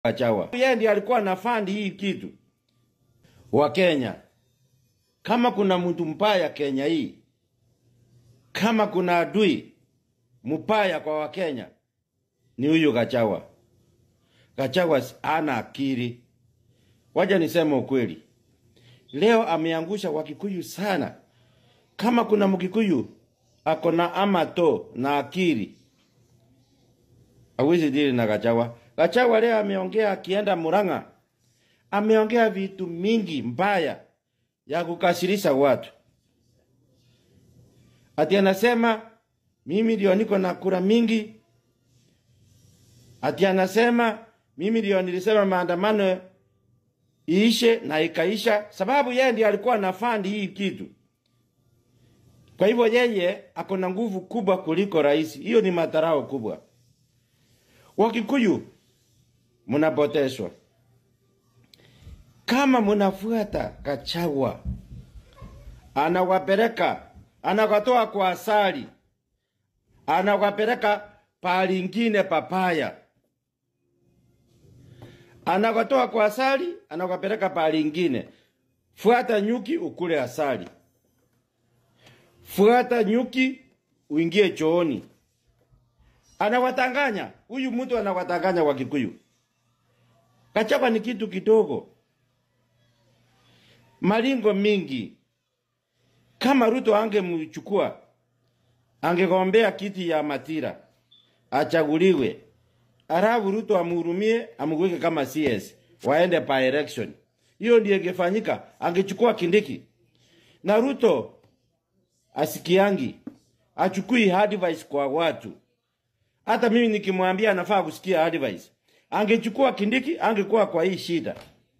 Gachagua. Yeye ndiye alikuwa anafandi hii kitu wa Kenya. Kama kuna mtu mbaya Kenya hii, kama kuna adui mbaya kwa Wakenya ni huyu Gachagua. Gachagua ana akili. Waja niseme ukweli, leo ameangusha Wakikuyu sana. Kama kuna Mkikuyu ako na amato na akili, hawezi dili na Gachagua. Gachagua leo ameongea akienda Murang'a, ameongea vitu mingi mbaya ya kukasirisha watu. Ati anasema mimi ndio niko na kura mingi. Ati anasema mimi ndio nilisema maandamano iishe na ikaisha, sababu yeye ndiye alikuwa na fund hii kitu. Kwa hivyo yeye ako na nguvu kubwa kuliko rais. Hiyo ni madharau kubwa. Wakikuyu mnapoteshwa kama mnafuata Gachagua, anawapeleka anawatoa kwa asali, anawapeleka palingine papaya, anawatoa kwa asali, anawapeleka palingine. Fuata nyuki ukule asali, fuata nyuki uingie chooni. Anawatanganya huyu mtu, anawatanganya Wakikuyu. Gachagua ni kitu kidogo, malingo mingi. Kama Ruto angemchukua angegombea kiti ya Matira achaguliwe, alafu Ruto amhurumie amweke kama CS waende by election, hiyo ndiyo ingefanyika. Angechukua Kindiki na Ruto asikiangi, achukui advice kwa watu. Hata mimi nikimwambia anafaa kusikia advice, angechukua Kindiki angekuwa kwa hii shida.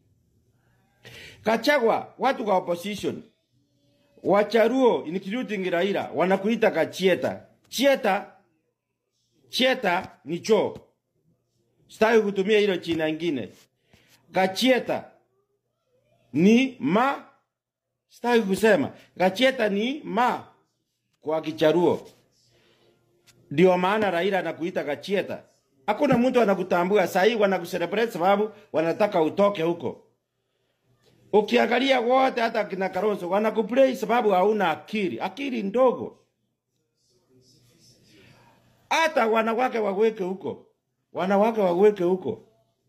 Kachagwa watu kwa opposition Wacharuo including Raila wanakuita kachieta. Chieta chieta ni choo. Sitaki kutumia hilo china ingine. Kachieta ni ma sitaki kusema. Kachieta ni ma kwa Kicharuo. Ndio maana Raila anakuita kachieta. Hakuna mtu anakutambua saa hii wanakucelebrate sababu wanataka utoke huko. Ukiangalia wote hata kina Kalonzo wanakuplay sababu hauna akili, akili ndogo. Hata wanawake waweke huko, wanawake waweke huko,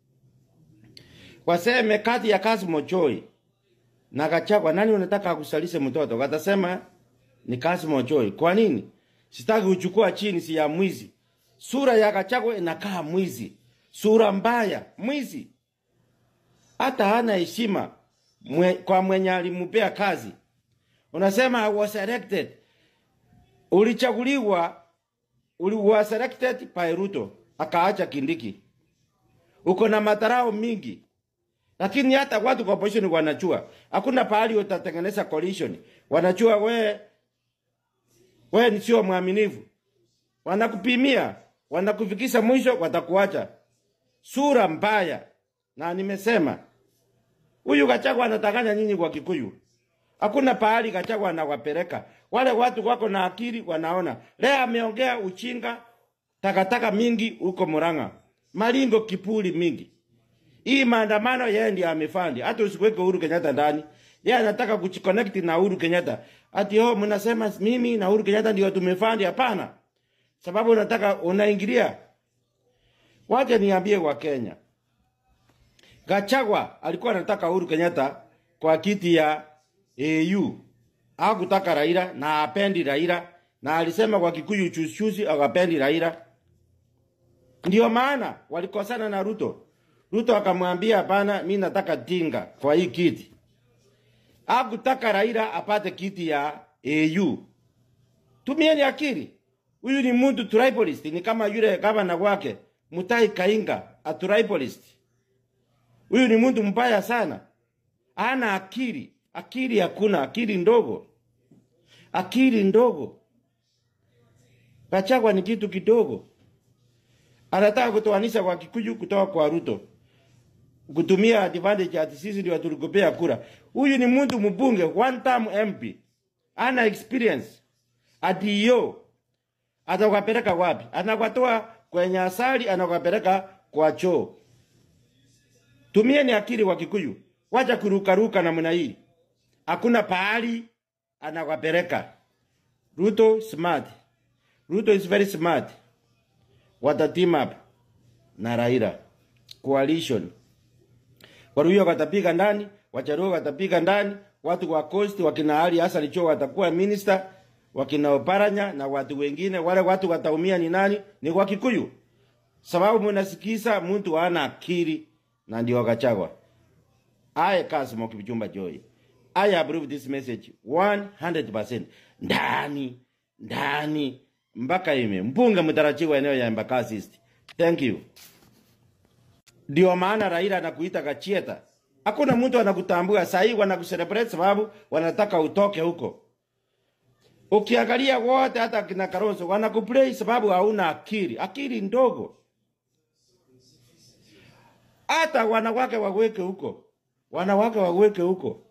waseme kati ya Kasimo Joy na Gachagua, nani unataka akusalishe mtoto? Watasema ni Kasimo Joy. Kwa nini? Sitaki kuchukua chini, si ya mwizi. Sura ya Gachagua inakaa mwizi, sura mbaya, mwizi, hata hana heshima mwe, kwa mwenye alimpea kazi. Unasema I was elected, ulichaguliwa, uli was elected by Ruto akaacha Kindiki. Uko na matarao mingi, lakini hata watu kwa opposition wanajua hakuna pahali utatengeneza coalition. Wanajua we we ni sio mwaminifu, wanakupimia, wanakufikisha mwisho, watakuacha sura mbaya. Na nimesema Huyu Gachagua anatanganya nyinyi kwa Kikuyu. Hakuna pahali Gachagua anawapeleka. Wale watu wako na akili wanaona. Leo ameongea uchinga takataka mingi huko Murang'a. Malingo kipuli mingi. Hii maandamano yeye ndiye amefandi. Hata usiweke Uhuru Kenyatta ndani. Yeye anataka kuchiconnect na Uhuru Kenyatta. Ati oh, mnasema mimi na Uhuru Kenyatta ndio tumefandi. Hapana. Sababu unataka unaingilia. Wacha niambie wa Kenya. Gachagua alikuwa anataka Uhuru Kenyatta kwa kiti ya AU. Hakutaka Raila na apendi Raila na alisema kwa Kikuyu chuchuzi akapendi Raila. Ndio maana walikosana na Ruto. Ruto akamwambia hapana, mimi nataka Tinga kwa hii kiti. Hakutaka Raila apate kiti ya AU. Tumieni akili. Huyu ni mtu tribalist, ni kama yule gavana wake Mutai Kainga, a tribalist. Huyu ni mtu mbaya sana, ana akili. Akili hakuna, akili ndogo, akili ndogo. Gachagua ni kitu kidogo, anataka kutoanisha kwa Kikuyu kutoka kwa Ruto, kutumia advantage ati sisi ndio tulikopea kura. Huyu ni mtu mbunge, one term MP, ana experience. Ati yo atakapeleka wapi? Anakwatoa kwenye asali, anakwapeleka kwa choo. Tumieni akili wa Kikuyu, wacha kurukaruka namna hii. Hakuna pahali anawapeleka. Ruto smart. Ruto is very smart. Wata team up na Raila coalition. Waruyo watapiga ndani, Wacharuo watapiga ndani, watu wa Coast wakina Ali Hassan Joho watakuwa minister, wakina Oparanya na watu wengine. Wale watu wataumia ni nani? Ni wa Kikuyu, sababu mnasikiza mtu ana akili na ndio wakachagwa. I Kasmo Kipchumba Joy. I approve this message 100%. Ndani, ndani, mpaka ime. Mbunge mtarajiwa eneo ya Embakasi East. Thank you. Ndio maana Raila anakuita Gachieta. Hakuna mtu anakutambua saa hii, wanakucelebrate sababu wanataka utoke huko. Ukiangalia wote, hata kina Kalonzo wanakuplay sababu hauna akili, akili ndogo. Hata wanawake waweke huko, wanawake waweke huko,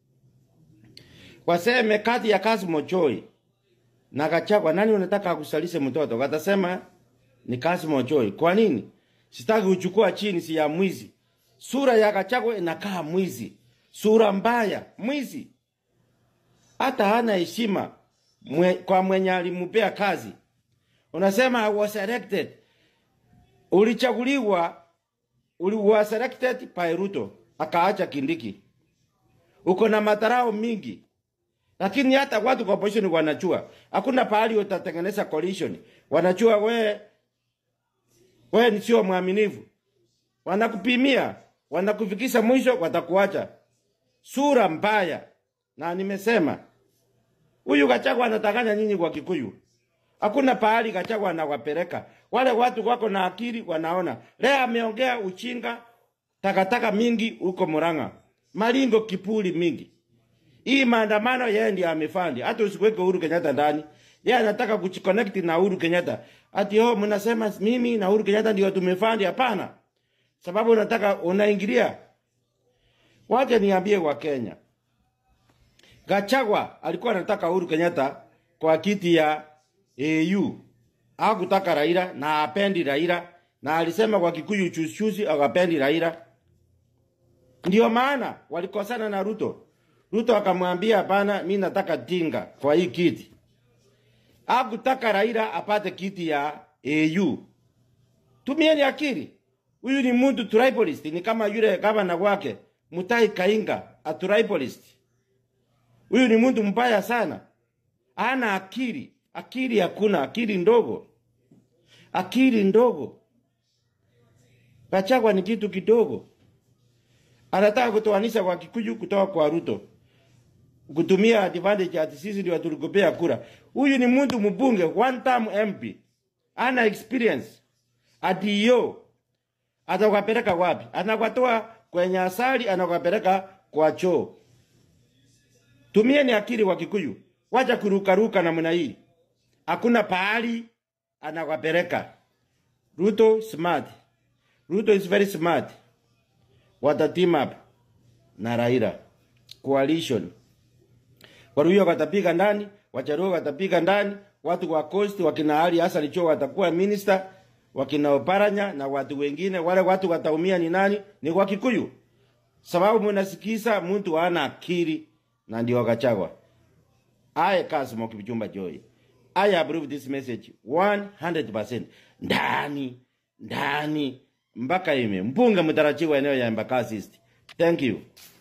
waseme kati ya Kasmo Joy na Gachagua, nani unataka akusalishe mtoto? Watasema ni Kasmo Joy. Kwa nini? Sitaki uchukua chini, si ya mwizi. Sura ya Gachagua inakaa mwizi, sura mbaya, mwizi. Hata hana heshima mwe, kwa mwenye alimpea kazi. Unasema I was elected, ulichaguliwa, uli was elected by Ruto, akaacha Kindiki. Uko na matarao mingi, lakini hata watu kwa opposition wanajua hakuna pahali utatengeneza coalition. Wanajua we wewe ni sio mwaminifu, wanakupimia, wanakufikisha mwisho, watakuacha sura mbaya. Na nimesema huyu Gachagua anatakanya nyinyi kwa Kikuyu, hakuna pahali Gachagua anawapeleka wale watu wako na akili, wanaona leo ameongea uchinga, takataka mingi huko Murang'a, malingo kipuli mingi. Hii maandamano yeye ndiye amefandi, hata usiweke Uhuru Kenyatta ndani. Yeye anataka kuchiconnect na Uhuru Kenyatta. Ati oh, mnasema mimi na Uhuru Kenyatta ndio tumefandi. Hapana, sababu unataka unaingilia. Wacha niambie wa Kenya, Gachagua alikuwa anataka Uhuru Kenyatta kwa kiti ya AU, hakutaka Raila na apendi Raila, na alisema kwa Kikuyu chuchuzi akapendi Raila. Ndio maana walikosana na Ruto. Ruto akamwambia hapana, mimi nataka Tinga kwa hii kiti. Hakutaka Raila apate kiti ya AU. Tumieni akili. Huyu ni mtu tribalist, ni kama yule gavana wake Mutai Kainga, a tribalist. Huyu ni mtu mbaya sana, ana akili. Akili hakuna, akili ndogo, akili ndogo. Gachagua ni kitu kidogo, anataka kutoanisha kwa Kikuyu kutoka kwa Ruto, kutumia advantage ati sisi ndio tulikopea kura. Huyu ni mtu mbunge, one term MP, ana experience. Ati yo atakapeleka wapi? Anakwatoa kwenye asali, anakwapeleka kwa choo. Tumieni akili wa Kikuyu, wacha kurukaruka namna hii. Hakuna pahali anakwapeleka. Ruto smart, Ruto is very smart. Wata team up na Raila coalition. Waruyo watapiga ndani, Wacharuo watapiga ndani, watu wa Coast wakina Ali Hassan Joho watakuwa minister, wakina Oparanya na watu wengine. Wale watu wataumia ni nani? Ni wa Kikuyu, sababu mnasikiza mtu ana akili na ndio Gachagua. I Kasmo Kipchumba Joy. I approve this message 100%. Ndani, ndani, mpaka ime. Mbunge mtarajiwa eneo ya Embakasi East. Thank you.